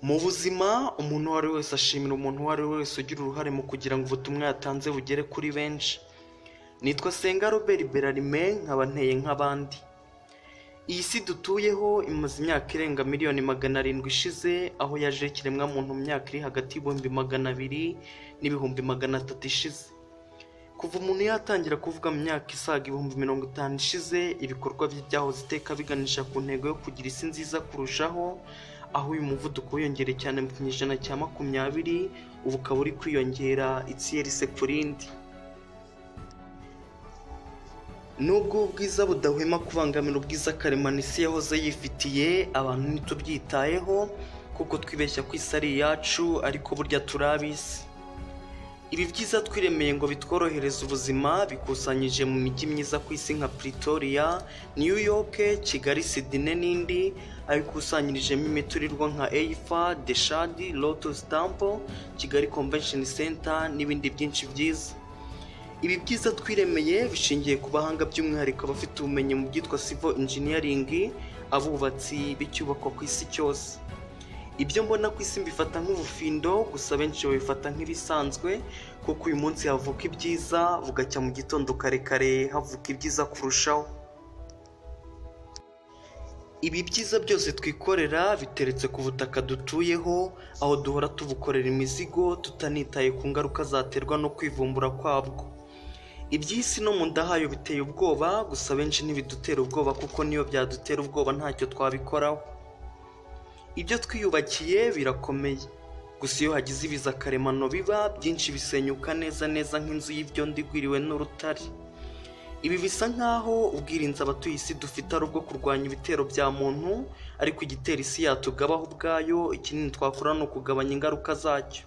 Mu buzima umuntu uwo ari we wese ashimira umuntu uwo ari we wese ugira uruhare mu kugira ngo ubutumwa yatanze bugere kuri benshi nitwa senga robert berarime nkaba nteye nk'abandi iyi si dutuyeho imaze imyaka irenga miliyoni magana arindwi ishize aho yaje ikiremwamuntu mu myaka iri hagati y'ibihumbi magana abiri n'ibihumbi magana atatu ishize kuva umuntu yatangira kuvuga mu myaka isaga ibihumbi mirongo itanu ishize ibikorwa bye byahoze iteka biganisha ku ntego yo kugira isi nziza kurushaho aho uyu muvuduko wiyongereye cyane mu kinyejana cya makumyabiri ubu ukaba uri kwiyongera itsiyeri ku rindi nubwo ubwiza budahwema kubangamira ubwiza karemano isi yahoze yifitiye abantu ntitubyitayeho kuko twibeshya ko isi ari iyacu ariko burya turi ab'isi ibi byiza twiremeye ngo bitworohereze ubuzima bikusanyije mu mijyi myiza ku isi nka pretoria new york kigali sydney n'indi abikusanyirijemo imiturirwa nka eifa deshadi lotus temple kigali convention center n'ibindi byinshi byiza ibi byiza twiremeye bishingiye ku bahanga by'umwihariko abafite ubumenyi mu byitwa civil engineering abubatsi b'icyubakwa ku isi cyose ibyo mbona ku isi mbifata nk'ubufindo gusa benshi babifata nk'ibisanzwe kuko uyu munsi havuka ibyiza bugacya mu gitondo kare kare havuka ibyiza kurushaho ibi byiza byose twikorera biteretse ku butaka dutuyeho aho duhora tubukorera imizigo tutanitaye ku ngaruka zaterwa no kwivumbura kwabwo iby'isi no mu nda hayo biteye ubwoba gusa benshi ntibidutera ubwoba kuko niyo byadutera ubwoba ntacyo twabikoraho ibyo twiyubakiye birakomeye gusa iyo hagize ibiza karemano biba byinshi bisenyuka neza neza nk'inzu y'ibyondo igwiriwe n'urutare ibi bisa nk'aho ubwirinzi abatuye isi dufite ari ubwo kurwanya ibitero bya muntu ariko igitera isi yatugabaho ubwayo ikinini twakora ni ukugabanya ingaruka zacyo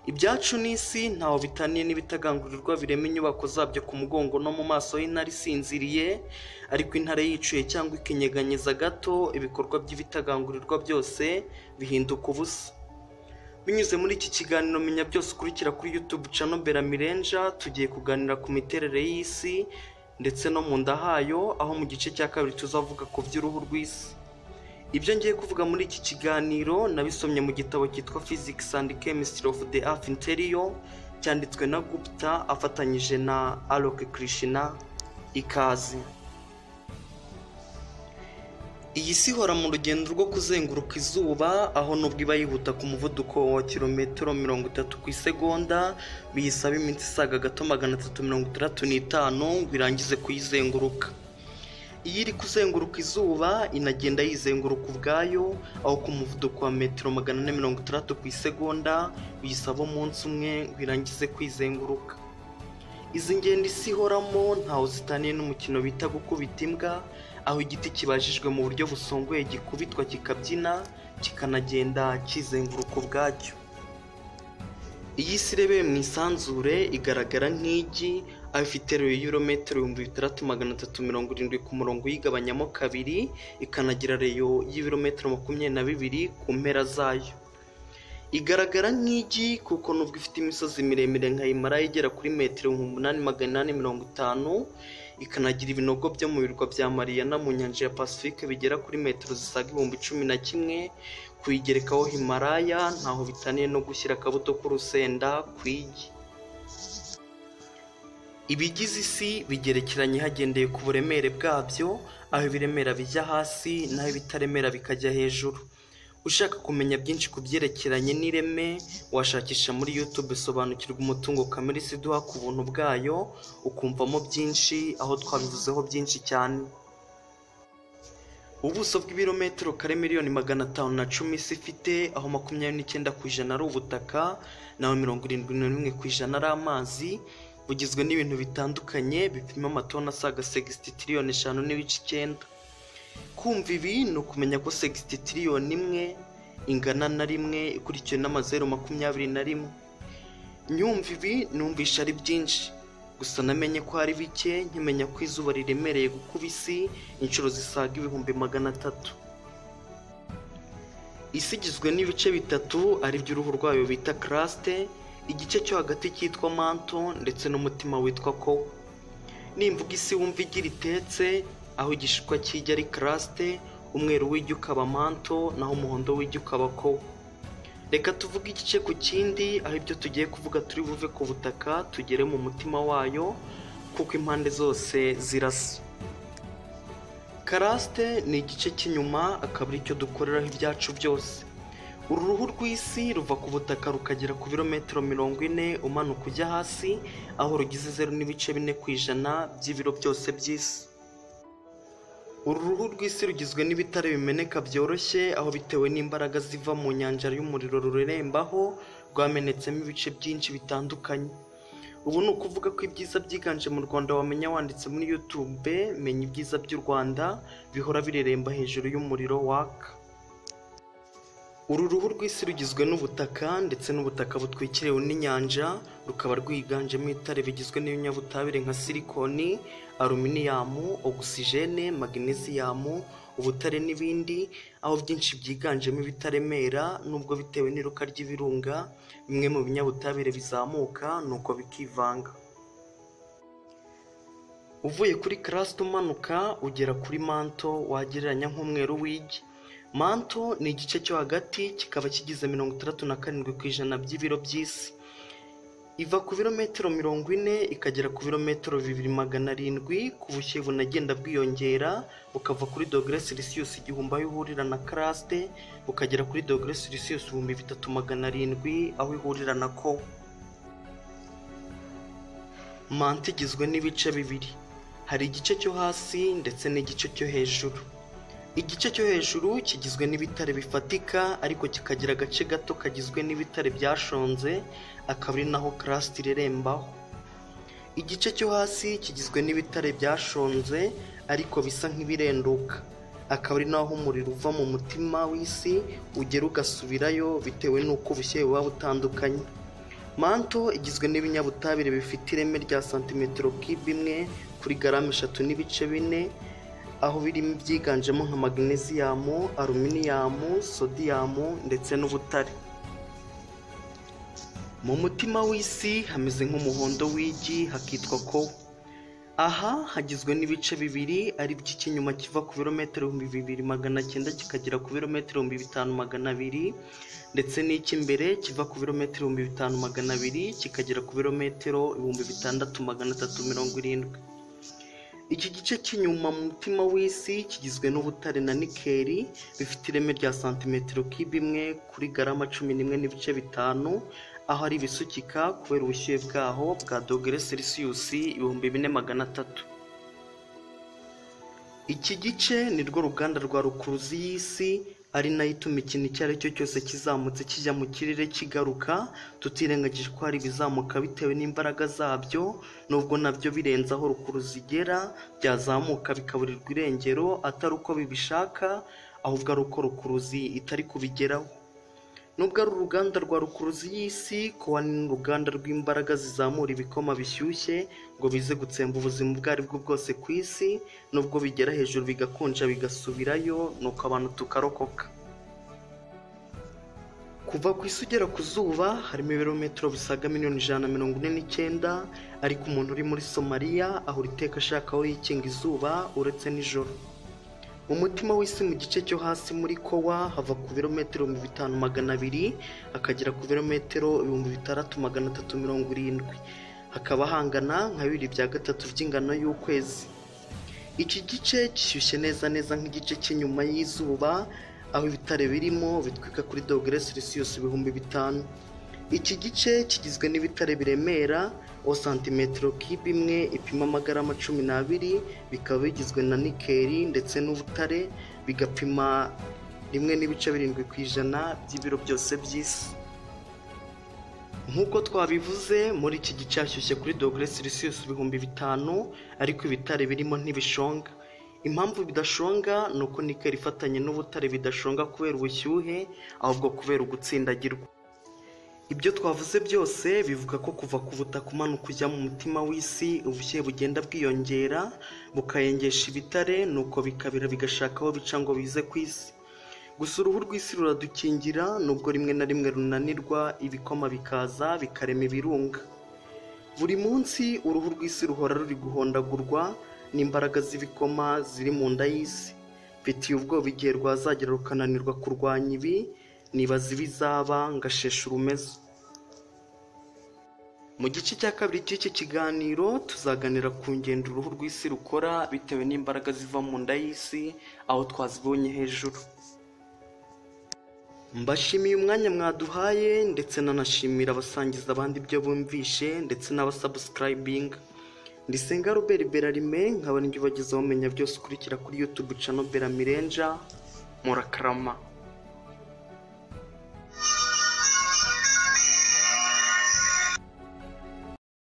ibyacu n'isi ntaho bitaniye n'ibitagangurirwa birema inyubako zabyo ku mugongo no mu maso y'intare isinziriye ariko intare yicuye cyangwa ikinyeganyeza gato ibikorwa by'ibitagangurirwa byose bihinduka ubusa binyuze muri iki kiganiro menya byose ukurikira kuri youtube cano beramirenja tugiye kuganira ku miterere y'isi ndetse no mu nda hayo aho mu gice cya kabiri tuzavuga ku by'uruhu rw'isi ibyo ngiye kuvuga muri iki kiganiro nabisomye mu gitabo cyitwa physics and chemistry of the earth interior cyanditswe na gupta afatanyije na alok krishna ikaze iyi si ihora mu rugendo rwo kuzenguruka izuba aho nubwo iba yihuta ku muvuduko wa kilometero mirongo itatu ku isegonda biyisaba iminsi isaga gato magana atatu mirongo itandatu n'itanu ngo irangize kuyizenguruka iyo iri kuzenguruka izuba inagenda yizenguruka ubwayo aho ku muvuduko wa metero magana ane mirongo itandatu ku isegonda biyisaba umunsi umwe ngo irangize kwizenguruka izi ngendo isi ihoramo ntawe zitaniye n'umukino bita gukubita imbwa aho igiti kibajijwe mu buryo busongoye gikubitwa kikabyina kikanagenda kizenguruka ubwacyo iyi si irebeye mu isanzure igaragara nk'igi aho ifite reyo ibihumbi bitandatu magana atatu mirongo irindwi ku murongo uyigabanyamo kabiri ikanagira reyo y'ibirometero makumyabiri na bibiri ku mpera zayo igaragara nk'igi kuko nubwo ifite imisozi miremire nka himara igera kuri metero ibihumbi umunani magana inani mirongo itanu ikanagira ibinogo byo mu birwa bya mariyana mu nyanja ya pasifike bigera kuri metero zisaga ibihumbi cumi na kimwe kuyigerekaho himaraya ntaho bitaniye no gushyira akabuto k'urusenda ku igi ibigize isi bigerekeranye hagendeye ku buremere bwabyo aho ibiremera bijya hasi naho ibitaremera bikajya hejuru ushaka kumenya byinshi ku byerekeranye n'ireme washakisha muri youtube sobanukirwa umutungo kamere isi duha ku buntu bwayo ukumvamo byinshi aho twabivuzeho byinshi cyane ubuso bw'ibirometero kare miliyoni magana atanu na cumi isi ifite aho makumyabiri n'icyenda ku ijana ari ubutaka naho mirongo irindwi na rimwe ku ijana ari amazi bugizwe n'ibintu bitandukanye bipima amatoni asaga segisititiriyoni eshanu n'ibice icyenda kumva ibi ni ukumenya ko segisititiriyoni imwe ingana na rimwe ikurikiwe n'amazeru makumyabiri na rimwe nyumva ibi numvisha ari byinshi gusa namenye ko ari bike nkimenya ko izuba riremereye gukuba isi inshuro zisaga ibihumbi magana atatu isi igizwe n'ibice bitatu ari byo uruhu rwayo bita karasite igice cyo hagati cyitwa manto ndetse n'umutima witwa ko nimvuga isi wumva igi ritetse aho igishishwa kijya ari karasite umweru w'igi ukaba manto naho umuhondo w'igi ukaba ko reka tuvuge igice ku kindi aho ibyo tugiye kuvuga turi buve ku butaka tugere mu mutima wayo kuko impande zose zirasa karasite ni igice cy'inyuma akaba aricyo dukoreraho ibyacu byose uru ruhu rw'isi ruva ku butaka rukagera ku birometero mirongo ine umanuka ujya hasi aho rugize zeru n'ibice bine ku ijana by'ibiro byose by'isi uru ruhu rw'isi rugizwe n'ibitare bimeneka byoroshye aho bitewe n'imbaraga ziva mu nyanja y'umuriro rurerembaho rwamenetsemo ibice byinshi bitandukanye ubu ni ukuvuga ko ibyiza byiganje mu rwanda wamenya wanditse muri youtube menya ibyiza by'u rwanda bihora bireremba hejuru y'umuriro waka uru ruhu rw'isi rugizwe n'ubutaka ndetse n'ubutaka butwikiriwe n'inyanja rukaba rwiganjemo itare bigizwe n'ibinyabutabire nka silikoni aluminiyamu ogisijene magnesiyamu ubutare n'ibindi aho byinshi byiganjemo ibitaremera nubwo bitewe n'iruka ry'ibirunga bimwe mu binyabutabire bizamuka nuko bikivanga uvuye kuri karasite umanuka ugera kuri manto wagereranya nk'umweru w'igi manto ni igice cyo hagati kikaba kigize mirongo itandatu na karindwi ku ijana by'ibiro by'isi iva ku birometero mirongo ine ikagera ku birometero bibiri magana arindwi ku bushyuhe bunagenda bwiyongera bukava kuri dogere selisiyusi igihumbi aho ihurira na karasite bukagera kuri dogere selisiyusi ibihumbi bitatu magana arindwi aho ihurira na ko manta igizwe n'ibice bibiri hari igice cyo hasi ndetse n'igice cyo hejuru igice cyo hejuru kigizwe n'ibitare bifatika ariko kikagira agace gato kagizwe n'ibitare byashonze akaba ari naho karasite irerembaho igice cyo hasi kigizwe n'ibitare byashonze ariko bisa nk'ibirenduka akaba ari naho umuriro uva mu mutima w'isi ugera ugasubirayo bitewe n'uko ubushyuhe buba butandukanye manto igizwe n'ibinyabutabire bifite ireme rya santimetero kibe imwe kuri garama eshatu n'ibice bine aho birimo ibyiganjemo nka magnesiyamu aluminiyamu sodiyamu ndetse n'ubutare mu mutima w'isi hameze nk'umuhondo w'igi hakitwa ko aha hagizwe n'ibice bibiri ari byo icy'inyuma kiva ku birometero ibihumbi bibiri magana cyenda kikagera ku birometero ibihumbi bitanu magana abiri ndetse n'icy'imbere kiva ku birometero ibihumbi bitanu magana abiri kikagera ku birometero ibihumbi bitandatu magana atatu mirongo irindwi iki gice cy'inyuma mu mutima w'isi kigizwe n'ubutare na nikeri bifite ireme rya santimetero kibe imwe kuri garama cumi n'imwe n'ibice bitanu aho ari ibisukika kubera ubushyuhe bwaho bwa dogere selisiyusi ibihumbi bine magana atatu iki gice ni rwo ruganda rwa rukuruzi y'isi ari nayo ituma ikintu icyo ari cyo cyose kizamutse kijya mu kirere kigaruka tutirengagije ko hari ibizamuka bitewe n'imbaraga zabyo nubwo nabyo birenze aho rukuruzi igera byazamuka bikaburirwa irengero atari uko bibishaka ahubwo ari uko rukuruzi itari kubigeraho nubwo ari uruganda rwa rukuruzi y'isi kuba ni n'uruganda rw'imbaraga zizamura ibikoma bishyushye ngo bize gutsemba ubuzima ubwo ari bwo bwose ku isi nubwo bigera hejuru bigakonja bigasubirayo nuko abantu tukarokoka kuva ku isi ugera ku zuba harimo ibirometero bisaga miliyoni ijana na mirongo ine n'icyenda ariko umuntu uri muri somaliya ahora iteka ashaka aho yikinga izuba uretse nijoro mu mutima w'isi mu gice cyo hasi muri kowa hava ku birometero ibihumbi bitanu magana abiri akagera ku birometero ibihumbi bitandatu magana atatu mirongo irindwi hakaba hangana nka bibiri bya gatatu by'ingano y'ukwezi iki gice gishyushye neza neza nk'igice cy'inyuma y'izuba aho ibitare birimo bitwika kuri dogere selisiyusi ibihumbi bitanu iki gice kigizwe n'ibitare biremera o santimetero kibe imwe ipima amagarama cumi n'abiri bikaba bigizwe na nikeri ndetse n'ubutare bigapima rimwe n'ibice birindwi ku ijana by'ibiro byose by'isi nk'uko twabivuze muri iki gice hashyushye kuri dogere selisiyusi ibihumbi bitanu ariko ibitare birimo ntibishonga impamvu bidashonga ni uko nikeri ifatanye n'ubutare bidashonga kubera ubushyuhe ahubwo kubera ugutsindagirwa ibyo twavuze byose bivuga ko kuva ku butaka umanuka ujya mu mutima w'isi ubushyuhe bugenda bwiyongera bukayengesha ibitare nuko bikabira bigashaka aho bica ngo bize ku isi gusa uruhu rw'isi ruradukingira nubwo rimwe na rimwe runanirwa ibikoma bikaza bikarema ibirunga buri munsi uruhu rw'isi ruhora ruri guhondagurwa n'imbaraga z'ibikoma ziri mu nda y'isi mfitiye ubwoba igihe rwazagera rukananirwa kurwanya ibi nibaza ibizaba ngashesha urumezo mu gice cya kabiri cy'iki kiganiro tuzaganira ku ngendo uruhu rw'isi rukora bitewe n'imbaraga ziva mu nda y'isi aho twazibonye hejuru mbashimiye umwanya mwaduhaye ndetse nanashimira abasangiza abandi ibyo bumvishe ndetse n'abasabusikayibinga ndisenga robert berarime nkaba nibyo bageza bamenya byose ukurikira kuri yutube cano beramirenge murakarama